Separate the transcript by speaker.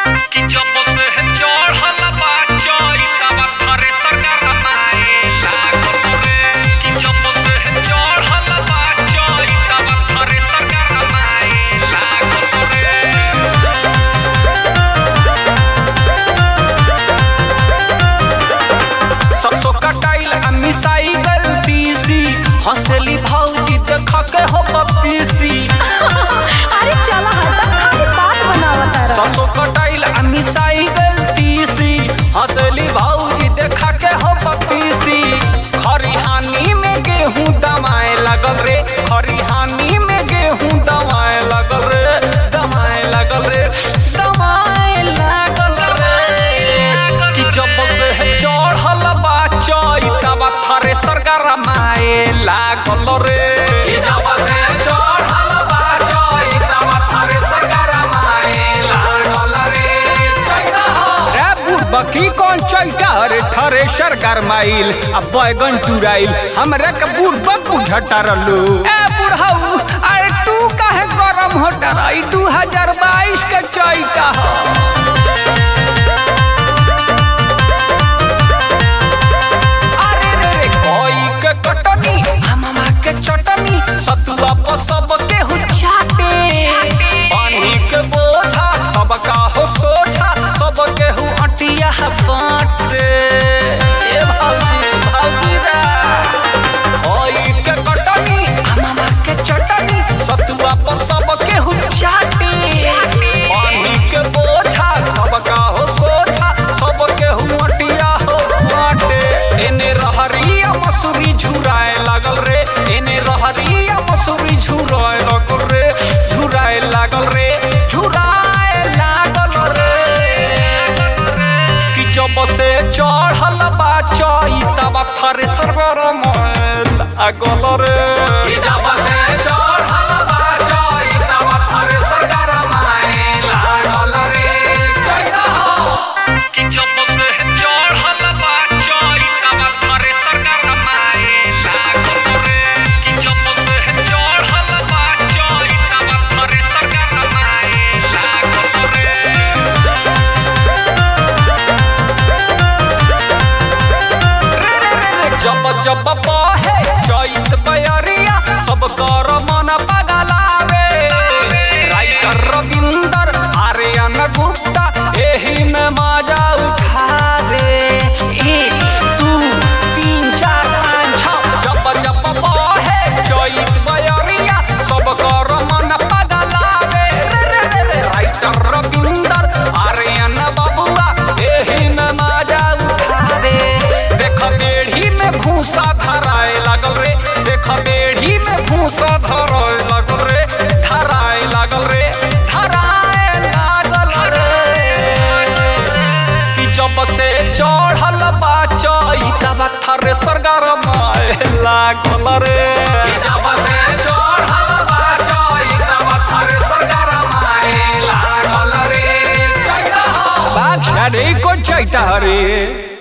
Speaker 1: कि जब से चढ़ल बा चैतवा थ्रेसर गरमाए लागल रे कि जब से चढ़ल बा चैतवा थ्रेसर गरमाए लागल रे
Speaker 2: सरसों कटाइल आ मिसाई गल तीसी हंसली भौजी देख के हो पपीसी
Speaker 3: अरे चला हटा खाली बात बनावत रहा
Speaker 2: सरसों कटाइल आ मिसाई गल तीसी हंसली भौजी देख के हो पपीसी खरिहानी में गेहूं दमाए लगल रे खरिहानी में गेहूं दमाए लगल रे दमाए लगल रे दमाए लागल रे कि जब से चढ़ल बा चैतवा थ्रेसर गरमाए लागल रे कि जब से चढ़ल बा चैतवा थ्रेसर गरमाए लागल रे रे बुढ़बा की कौन चैता रे थ्रेसर गरमाइल आ बैगन टुराइल हमरा के बुढ़बा बुझटा रहलू ए बुढ़ऊ अरे तू काहे गरम होता रही 2022 के चैता ह अरे रे रे कोई के कटनी हमामा के चटनी सतुआ पर सब के हो चाटे पानी के बोझा सबका हो सोझा सब के हो अटिया बाटे ए भौजी भौजी रे कोई के कटनी हमामा के चटनी सतुआ पर सब के हो चाटे पानी के बोझा सबका हो सोझा सब के हो अटिया हो बाटे एने रहरिया मसूरी झुराए लागल रे एने रहरिया मसूरी झुराए लागल रे झुराए लागल रे झुराए लागल रे कि जब से चढ़ल बा चैतवा थ्रेसर गरमाए लागल रे कि जब से चढ़ल बा चैतवा थ्रेसर गरमाए लागल रे चैता
Speaker 1: कि जब से चढ़ल बा चैतवा थ्रेसर गरमाए लागल रे कि जब से चढ़ल बा चैतवा थ्रेसर गरमाए लागल रे
Speaker 2: जब जब बहे चैत बयरिया सब कर मन पगलावे राइटर रविंदर आर्यन गुप्ता एही में मजा उठावे एक दू तीन चार पाँच छः जब जब बहे चैत बयरिया सब कर मन पगलावे रे रे रे रे राइटर रविंदर आर्यन बबुआ एही में मजा उठावे देख बेढ़ी में भूसा धराए लागल रे देख बेढ़ी में भूसा धराए लागल रे धराए लागल रे धराए लागल रे कि जब से चढ़ल बा चैतवा थ्रेसर गरमाए लागल रे कि जब से चढ़ल बा चैतवा थ्रेसर गरमाए लागल रे चैता बादशाह रे को चैता रे